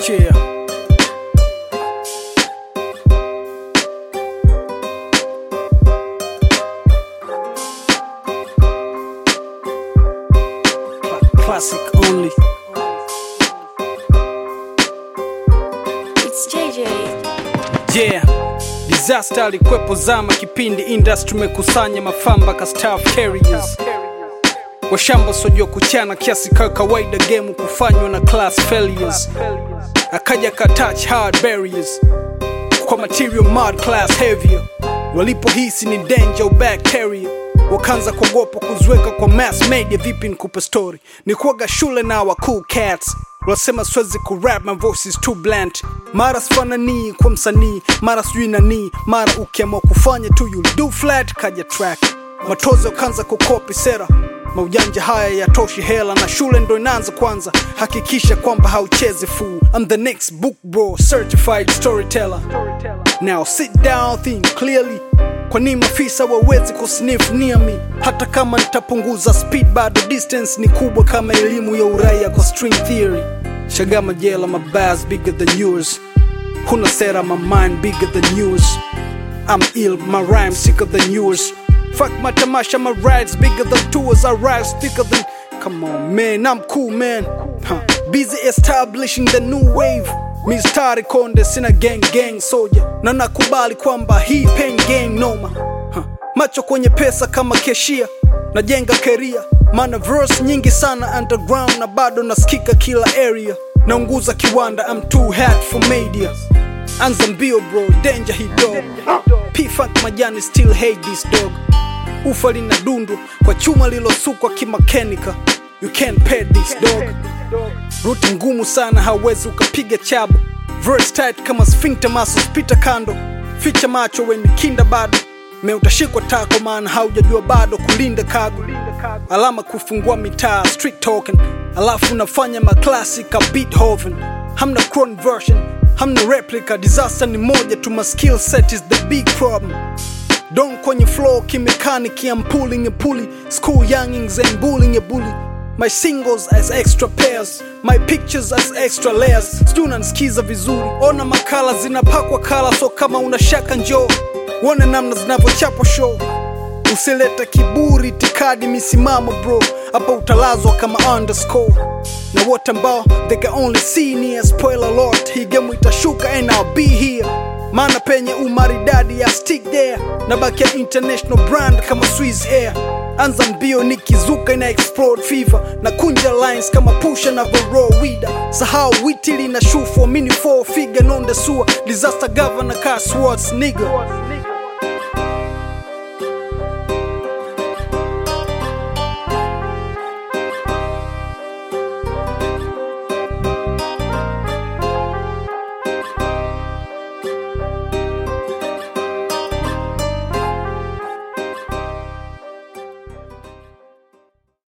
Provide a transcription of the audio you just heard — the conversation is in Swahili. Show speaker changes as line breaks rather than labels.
Yeah. Cla- Classic only.
It's JJ.
Yeah. Disaster alikwepo zama kipindi industry mekusanya mafamba ka staff carriers washamba sojua kuchana kiasi ka kawaida game kufanywa na class failures akaja ka touch hard barriers kwa material mud class heavier walipohisi ni danger bacteria wakaanza kuogopa kuziweka kwa mass media vipi nikupe story ni kuaga shule na wa cool cats wasema siwezi kurap my voice is too blunt mara sifananii kwa msanii mara sijui nanii mara ukiamua kufanya tu you do flat kaja track matozo kaanza kukopi sera maujanja haya yatoshi hela na shule ndo inaanza kwanza hakikisha kwamba hauchezi fool I'm the next book bro certified storyteller now sit down think clearly kwa nini maafisa wawezi kusniff near me hata kama nitapunguza speed bado distance ni kubwa kama elimu ya uraia kwa string theory shagama jela my bars bigger than yours huna sera my mind bigger than yours I'm ill, my rhymes sicker than yours. Fuck my tamasha, my rides bigger than tours. I rise thicker than. Come on, man, I'm cool, man. Huh. Busy establishing the new wave. Mistari konde sina gang gang soldier na nakubali kwamba hii pen gang noma huh. macho kwenye pesa kama keshia najenga keria mana verse nyingi sana underground na bado nasikika kila area naunguza kiwanda I'm too hot for media anza mbio bro danger hii dog p-funk majani still hate this dog ufa lina dundu kwa chuma lilosukwa kimakanika you can't pay this dog ruti ngumu sana hawezi ukapiga chabu verse tight kama sphincter muscles pita kando ficha macho weni kinda bado me utashikwa tako maana haujajua bado kulinda kago alama kufungua mitaa street talking alafu unafanya maklasi ka beethoven hamna cron version hamna replica disaster ni moja tu my skill set is the big problem Don kwenye flow kimechanic I'm pulling a pulley School youngings and bullying a bully My singles as extra pairs My pictures as extra layers Sijui unanisikiza vizuri Ona makala zinapakwa kala So kama una shaka njoo Uone namna zinavyochapwa show Usilete kiburi tikadi misimamo bro Hapa utalazwa kama underscore na wote ambao they can only see near spoiler alert hii game itashuka and I'll be here maana penye umaridadi ya stick there na baki ya international brand kama Swiss Air anza mbio nikizuka ina explode fever na kunja lines kama pusha na voro wida sahau witili na shufu mini four figure non the sewer disaster governor car swords nigga